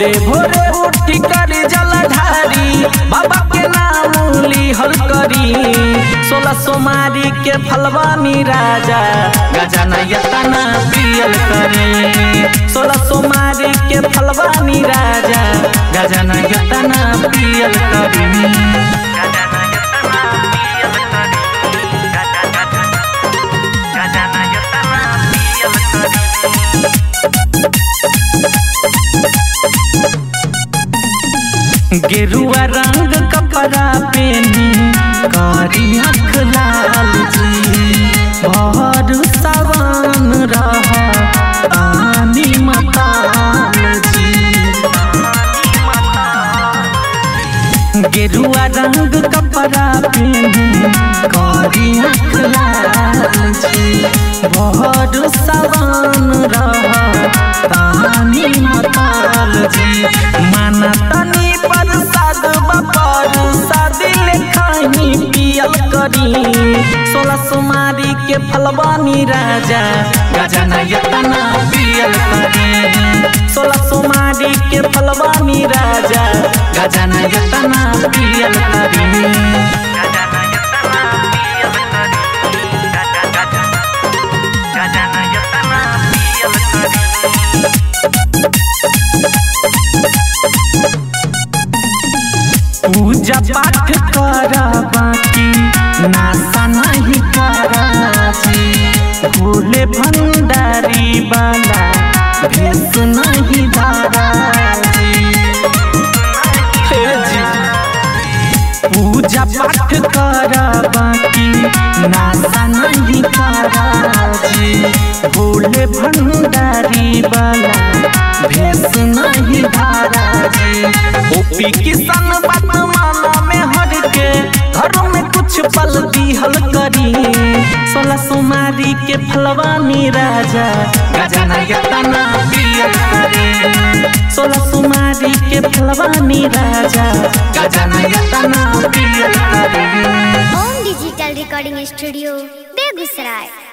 भोरे भोरे उठी करी जलधारी बाबा के नाम लिहल करी सोलह सोमारी के फलवानी राजा गजाना यतना पियल करी सोलह सोमारी के फलवानी राजा गजाना यतना पियल करी गेरुआ रंग कपड़ा पेनी करी आँख लाल जी भर सवान रह आनी मताल जी गेरुआ रंग कपड़ा पेनी करी आँख लाल जी भर सवान रह तानी मताल जी माना तनी प्रसाद बपर शादी लेखाही पियल करी सोलह सुमारी के फलवानी राजा गजना यतना पियल करी सोलह सुमारी के फलवानी राजा गजना यतना पियल करी पूजा पाठ कर बाकी नासा नहीं कराची भोले भंडारी वाला भेस नहीं धाराजी हे जी पूजा पाठ कर बाकी नासा नहीं कराची भोले भंडारी वाला भेस नहीं धाराजी ओपी किसान बात माना में हर के घर में कुछ पल दिहल करी सोलह सुमारी के फलवानी राजा गजना यतना पियल करी सोलह सुमारी के फलवानी राजा गजना यतना पियल करी home digital recording studio Begusarai